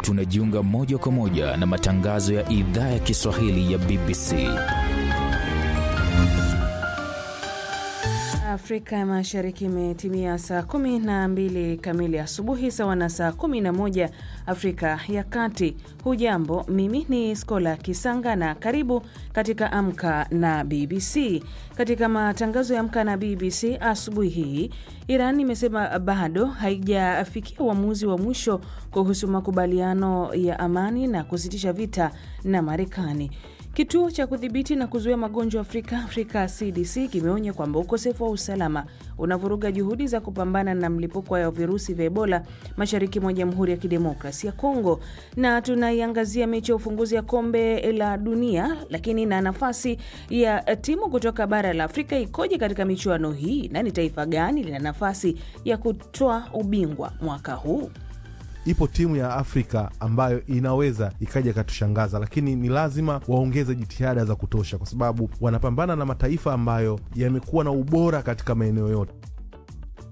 tunajiunga moja kwa moja na matangazo ya idhaa ya Kiswahili ya BBC. Afrika ya Mashariki imetimia saa kumi na mbili kamili asubuhi sawa na saa kumi na moja Afrika ya Kati. Hujambo, mimi ni Skola Kisanga na karibu katika Amka na BBC. Katika matangazo ya Amka na BBC asubuhi hii, Iran imesema bado haijafikia uamuzi wa mwisho kuhusu makubaliano ya amani na kusitisha vita na Marekani. Kituo cha kudhibiti na kuzuia magonjwa Afrika, Afrika CDC, kimeonya kwamba ukosefu wa usalama unavuruga juhudi za kupambana na mlipuko wa virusi vya Ebola mashariki mwa Jamhuri ya Kidemokrasia ya Kongo. Na tunaiangazia mechi ya ufunguzi ya kombe la dunia, lakini na nafasi ya timu kutoka bara la Afrika ikoje katika michuano hii, na ni taifa gani lina nafasi ya kutoa ubingwa mwaka huu? Ipo timu ya Afrika ambayo inaweza ikaja ikatushangaza, lakini ni lazima waongeze jitihada za kutosha, kwa sababu wanapambana na mataifa ambayo yamekuwa na ubora katika maeneo yote.